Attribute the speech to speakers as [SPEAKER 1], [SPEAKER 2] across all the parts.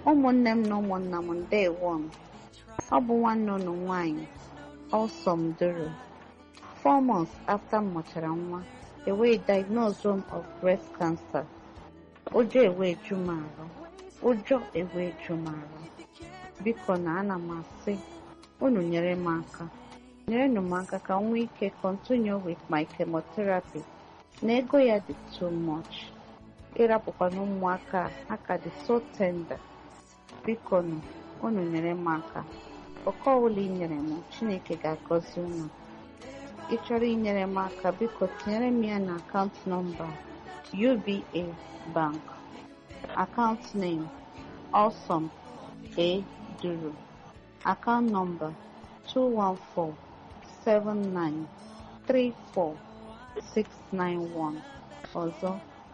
[SPEAKER 1] ụmụnne m na ụmụnna m ndewo m ọ bụ nwanne unu nwanyị Ọlsọm Duru four months after m mụchara nwa e wee diagnose m of breast cancer ụjọ ewee ju m arụ ụjọ ewee ju m arụ biko na ana m asị unu nyere m aka nyerenụ m aka ka m nwee ike continue with my chemotherapy na ego ya dị too much ịrapụkwana ụmụaka a aka dị so tender biko nụ unu nyere m aka oke ọbụla ị nyere m chineke ga-agọzi unu ị chọrọ inyere m aka biko tinyere m ya na akaụntụ nọmba uba bank akaụntụ name awesome a duru akaụntụ nọmba 2147934 ọzọ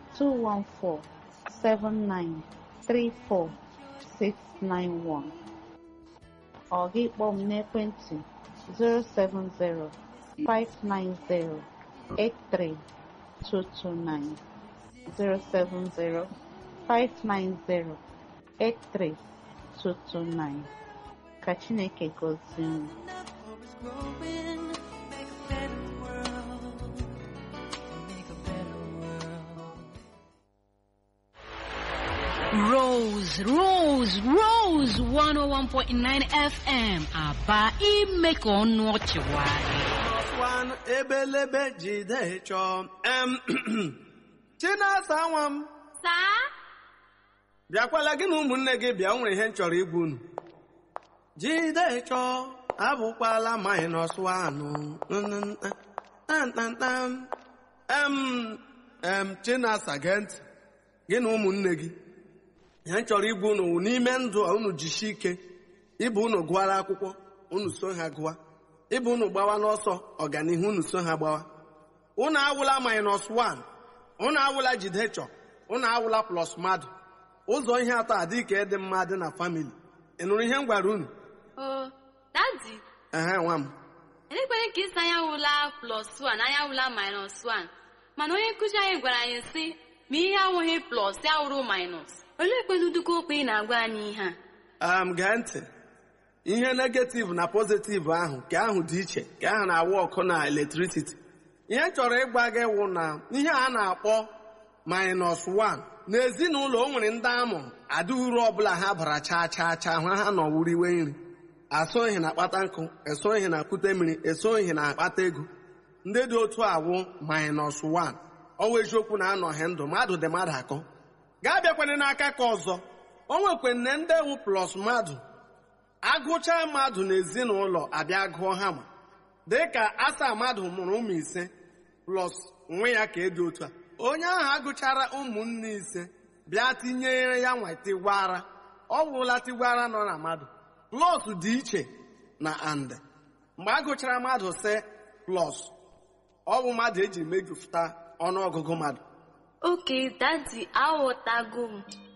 [SPEAKER 1] 2147934 ọ gị kpọọ m n'ekwentị 070-590-83229 070-590-83229 ka Chineke gozie unu
[SPEAKER 2] growing, make a better world, make a better world.
[SPEAKER 3] Rose, Rose, Rose 101.9 FM Aba ime ka ọnụ ọchị nwayọọ.
[SPEAKER 4] Ọswan ebelebe jide chọọ em Chinasa nwa m
[SPEAKER 5] Saa?
[SPEAKER 4] bịakwala gị na ụmụnne gị bịa o nwere ihe m chọrọ igwu unu jide chọọ abụkwala minus one ntantantam em em Chinasa gee ntị gị na ụmụnne gị ihe m chọrọ igwu unu wụ n'ime ndụ a unu jishi ike ịbụ unu gụara akwụkwọ unu so ha gụa ịbụ unu gbawa n'ọsọ ọganihu unu so ha gbawa unu awụla minus one unu awụla jidechọ unu awụla plus mmadụ ụzọ ihe atọ adị ka ịdị mma dị na famili ị nụrụ ihe m gwara unu
[SPEAKER 5] O, dadi,
[SPEAKER 4] ehe nwa m
[SPEAKER 5] elekweghị ka isi anya wụla plus 1 anya wụla minus 1 mana onye nkụzi anyị gwara anyị sị ma ihe awụghị plus ya wụrụ minus olee kwenu duka okwu ị na-agwa anyị ihe a
[SPEAKER 4] am gee ntị ihe negativ na pozitiv ahụ ka ahụ dị iche ka ahụ na-awụ ọkụ na eletrisiti ihe m chọrọ ịgwa gị wụ na ihe a na-akpọ minus 1 n'ezinụlọ o nwere ndị amụrụ adịghị uru ọbụla ha bara chaa chaa chaa ha ha nọ wuriwe nri asọghị na akpata nkụ esoghị na akpụte mmiri esoghị na akpata ego ndị dị otu awụ minus 1 ọwa eziokwu na anọghị ndụ mmadụ dị mmadụ akọ gaa bịakwana n'aka ka ọzọ o nwekwanne ndị ewu plus mmadụ agụcha mmadụ n'ezinụlọ abịa gụọ ha ma dịka asaa mmadụ mụrụ ụmụ ise plus nwe ya ka edi otu a onye ahụ agụchara ụmụnne ise bịa tinyere ya nwa tigwara ọ wụla tigwara nọ na mmadụ plus dị iche na and mgbe agụchara mmadụ se plus ọ bụ mmadụ eji mejupụta ọnụọgụgụ mmadụ
[SPEAKER 5] oke dadi aghọtago m